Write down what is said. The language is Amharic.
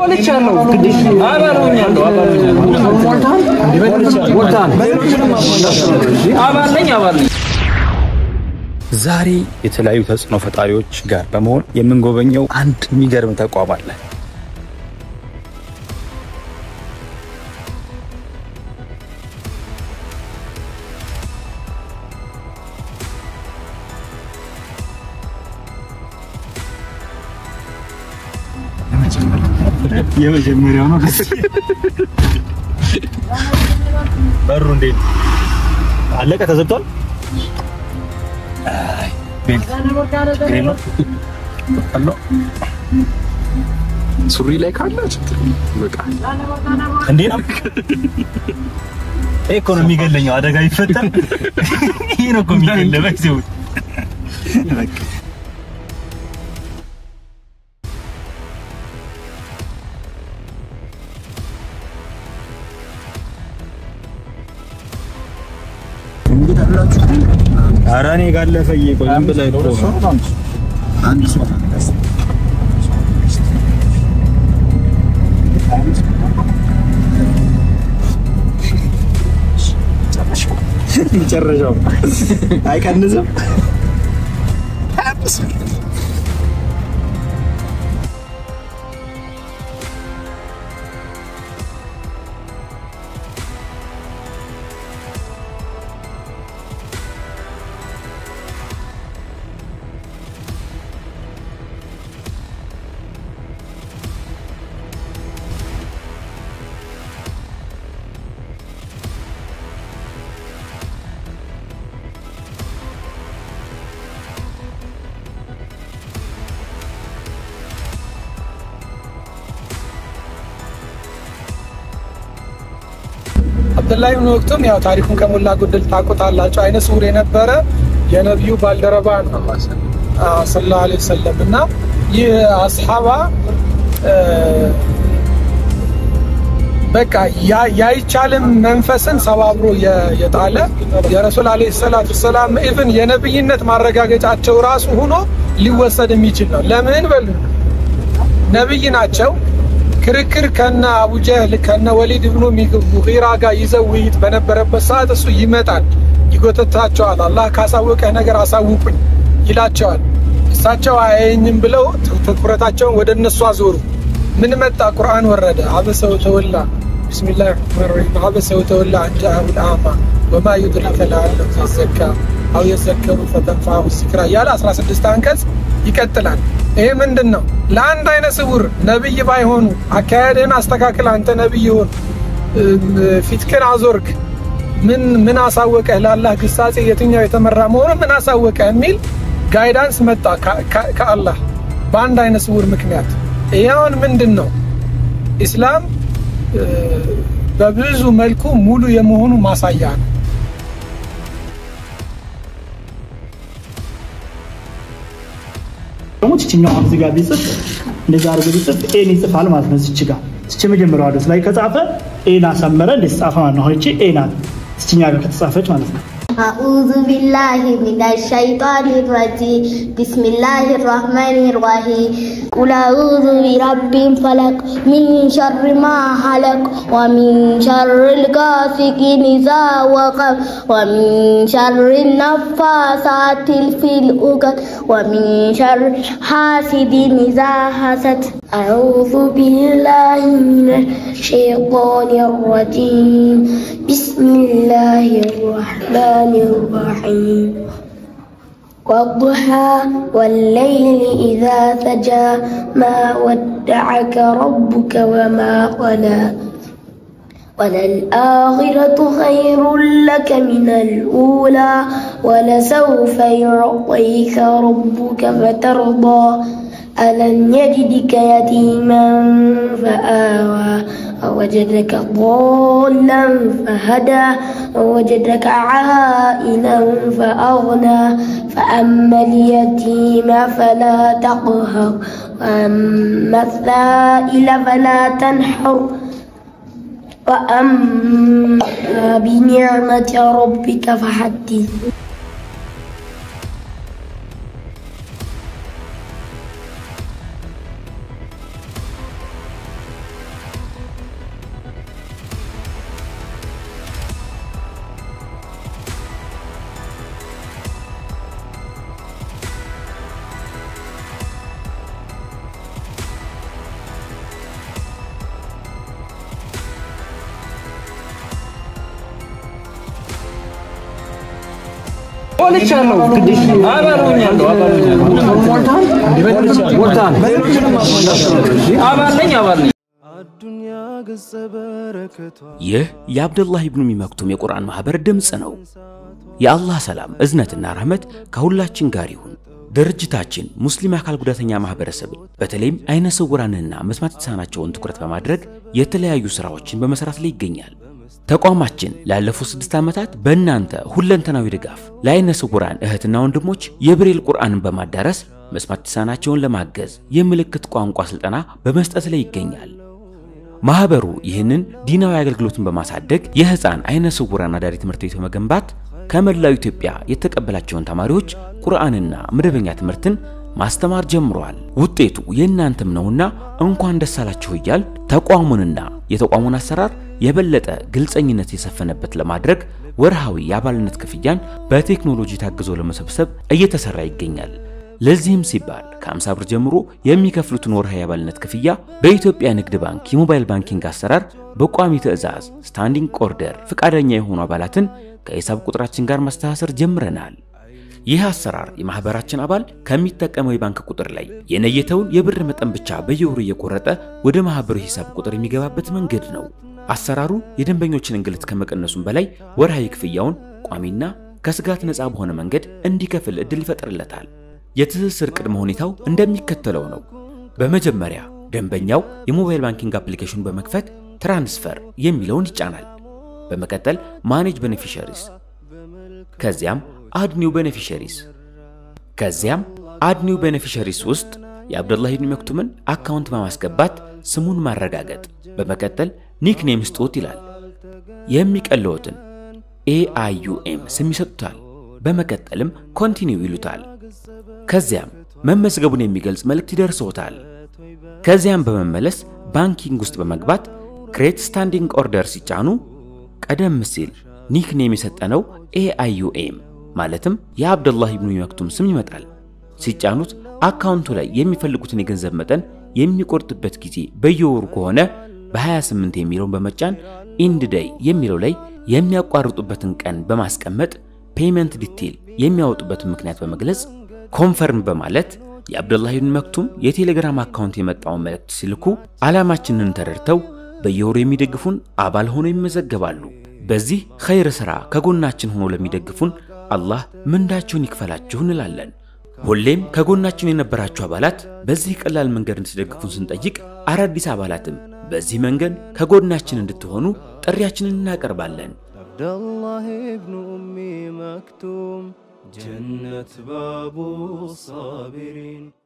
ዛሬ የተለያዩ ተጽዕኖ ፈጣሪዎች ጋር በመሆን የምንጎበኘው አንድ የሚገርም ተቋም አለ። የመጀመሪያው ነው። በሩ እንዴት አለቀ? ተዘግቷል። ሱሪ ላይ ካለ ችግር በቃ እንዴ ነው ይሄ እኮ ነው የሚገለኘው። አደጋ ይፈጠር ይሄ ነው እኮ የሚገለ በጊዜው በቃ ኧረ እኔ ጋር አለፈ እየቆይ ዝም ብለህ እኮ ነው። መጨረሻው አይቀንስም። አብዱላህ ብን ወቅቱም ያው ታሪኩን ከሞላ ጎደል ታውቁታላችሁ። አይነ ስውር የነበረ የነቢዩ ባልደረባ ነው ሰለላሁ ዐለይሂ ወሰለም እና ይህ አስሓባ በቃ ያይቻልም መንፈስን ሰባብሮ የጣለ የረሱል ዐለይሂ ሰላቱ ሰላም ኢቭን የነብይነት ማረጋገጫቸው ራሱ ሆኖ ሊወሰድ የሚችል ነው። ለምን በሉ ነብይ ናቸው። ክርክር ከነ አቡጀህል ከነ ወሊድ ብኑ ሙጊራ ጋር ይዘው ውይይት በነበረበት ሰዓት እሱ ይመጣል፣ ይጎተታቸዋል። አላህ ካሳወቀህ ነገር አሳውቁኝ ይላቸዋል። እሳቸው አያየኝም ብለው ትኩረታቸውን ወደ እነሱ አዞሩ። ምን መጣ? ቁርአን ወረደ። አበሰ ወተወላ ቢስሚላህ ረህማን ረሂም አበሰ ወተወላ አን ጃአሁል አዕማ ወማ ዩድሪከ ለዐለሁ የዘካ አው የዘከሩ ፈተንፈዐሁ ዚክራ እያለ 16 አንቀጽ ይቀጥላል። ይሄ ምንድን ነው? ለአንድ አይነ ስውር ነብይ ባይሆኑ አካሄድህን አስተካክል፣ አንተ ነብይ ሁን፣ ፊትክን አዞርክ፣ ምን ምን አሳወቀህ? ለአላህ ግሳጼ የትኛው የተመራ መሆኑ ምን አሳወቀህ? የሚል ጋይዳንስ መጣ ከአላህ በአንድ አይነ ስውር ምክንያት። ይሄ አሁን ምንድን ነው? ኢስላም በብዙ መልኩ ሙሉ የመሆኑ ማሳያ ነው። ደግሞ ችኛው እዚህ ጋር ቢጽፍ እንደዛ አድርጎ ቢጽፍ ኤን ይጽፋል ማለት ነው። እዚች ጋር እዚች የመጀመሪያው አድረስ ላይ ከጻፈ ኤን አሰመረ እንዴት ጻፈ ማለት ነው። እቺ ኤ ናት እዚችኛ ጋር ከተጻፈች ማለት ነው። أعوذ بالله من الشيطان الرجيم بسم الله الرحمن الرحيم قل أعوذ برب الفلق من شر ما خلق ومن شر الغاسق إذا وقب ومن شر النفاثات في العقد ومن شر حاسد إذا حسد أعوذ بالله من الشيطان الرجيم بسم الله الرحمن الرحيم والضحى والليل إذا سجى ما ودعك ربك وما قلى وللآخرة خير لك من الأولى ولسوف يعطيك ربك فترضى ألم يجدك يتيما فآوى ووجدك ضالا فهدى ووجدك عائلا فأغنى فأما اليتيم فلا تقهر وأما السائل فلا تنحر وأما بنعمة ربك فحدث ይህ የአብዱላህ ኢብኑ ኡሚ መክቱም የቁርአን ማህበር ድምፅ ነው። የአላህ ሰላም እዝነትና ረህመት ከሁላችን ጋር ይሁን። ድርጅታችን ሙስሊም አካል ጉዳተኛ ማህበረሰብን በተለይም አይነ ስውራንና መስማት የተሳናቸውን ትኩረት በማድረግ የተለያዩ ስራዎችን በመስራት ላይ ይገኛል። ተቋማችን ላለፉት ስድስት ዓመታት በእናንተ ሁለንተናዊ ድጋፍ ለአይነ ስውራን እህትና ወንድሞች የብሬል ቁርአንን በማዳረስ መስማት የተሳናቸውን ለማገዝ የምልክት ቋንቋ ስልጠና በመስጠት ላይ ይገኛል። ማህበሩ ይህንን ዲናዊ አገልግሎትን በማሳደግ የህፃን አይነ ስውራን አዳሪ ትምህርት ቤት በመገንባት ከመላው ኢትዮጵያ የተቀበላቸውን ተማሪዎች ቁርአንና መደበኛ ትምህርትን ማስተማር ጀምሯል። ውጤቱ የእናንተም ነውና እንኳን ደስ አላችሁ እያል ተቋሙንና የተቋሙን አሰራር የበለጠ ግልጸኝነት የሰፈነበት ለማድረግ ወርሃዊ የአባልነት ክፍያን በቴክኖሎጂ ታግዞ ለመሰብሰብ እየተሰራ ይገኛል። ለዚህም ሲባል ከ50 ብር ጀምሮ የሚከፍሉትን ወርሃዊ የአባልነት ክፍያ በኢትዮጵያ ንግድ ባንክ የሞባይል ባንኪንግ አሰራር በቋሚ ትዕዛዝ ስታንዲንግ ኦርደር ፈቃደኛ የሆኑ አባላትን ከሂሳብ ቁጥራችን ጋር ማስተሳሰር ጀምረናል። ይህ አሰራር የማህበራችን አባል ከሚጠቀመው የባንክ ቁጥር ላይ የነየተውን የብር መጠን ብቻ በየወሩ እየቆረጠ ወደ ማህበሩ ሂሳብ ቁጥር የሚገባበት መንገድ ነው። አሰራሩ የደንበኞችን እንግልት ከመቀነሱም በላይ ወርሃዊ ክፍያውን ቋሚና ከስጋት ነፃ በሆነ መንገድ እንዲከፍል እድል ይፈጥርለታል። የትስስር ቅድመ ሁኔታው እንደሚከተለው ነው። በመጀመሪያ ደንበኛው የሞባይል ባንኪንግ አፕሊኬሽን በመክፈት ትራንስፈር የሚለውን ይጫናል። በመቀጠል ማኔጅ ቤኔፊሻሪስ፣ ከዚያም አድ ኒው ቤኔፊሻሪስ፣ ከዚያም አድ ኒው ቤኔፊሻሪስ ውስጥ የአብዱላህ ኢብኑ መክቱምን አካውንት በማስገባት ስሙን ማረጋገጥ፣ በመቀጠል ኒክኔም ስጡት ይላል። የሚቀለዎትን ኤአይዩኤም ስም ይሰጡታል። በመቀጠልም ኮንቲኒው ይሉታል። ከዚያም መመዝገቡን የሚገልጽ መልእክት ይደርሰዎታል። ከዚያም በመመለስ ባንኪንግ ውስጥ በመግባት ክሬት ስታንዲንግ ኦርደር ሲጫኑ ቀደም ሲል ኒክኔም የሰጠነው ኤአይዩኤም ማለትም የአብዱላህ ኢብኑ መክቱም ስም ይመጣል። ሲጫኑት አካውንቱ ላይ የሚፈልጉትን የገንዘብ መጠን የሚቆርጥበት ጊዜ በየወሩ ከሆነ በ28 የሚለውን በመጫን ኢንድ ዴይ የሚለው ላይ የሚያቋርጡበትን ቀን በማስቀመጥ ፔይመንት ዲቴል የሚያወጡበትን ምክንያት በመግለጽ ኮንፈርም በማለት የአብዱላህ ኢብኑ መክቱም የቴሌግራም አካውንት የመጣውን መልእክት ሲልኩ ዓላማችንን ተረድተው በየወሩ የሚደግፉን አባል ሆነው ይመዘገባሉ። በዚህ ኸይር ሥራ ከጎናችን ሆኖ ለሚደግፉን አላህ ምንዳችሁን ይክፈላችሁ እንላለን። ሁሌም ከጎናችን የነበራችሁ አባላት በዚህ ቀላል መንገድ እንድትደግፉን ስንጠይቅ አዳዲስ አባላትም በዚህ መንገድ ከጎናችን እንድትሆኑ ጥሪያችንን እናቀርባለን። عبدالله ابن أم مكتوم جنة باب الصابرين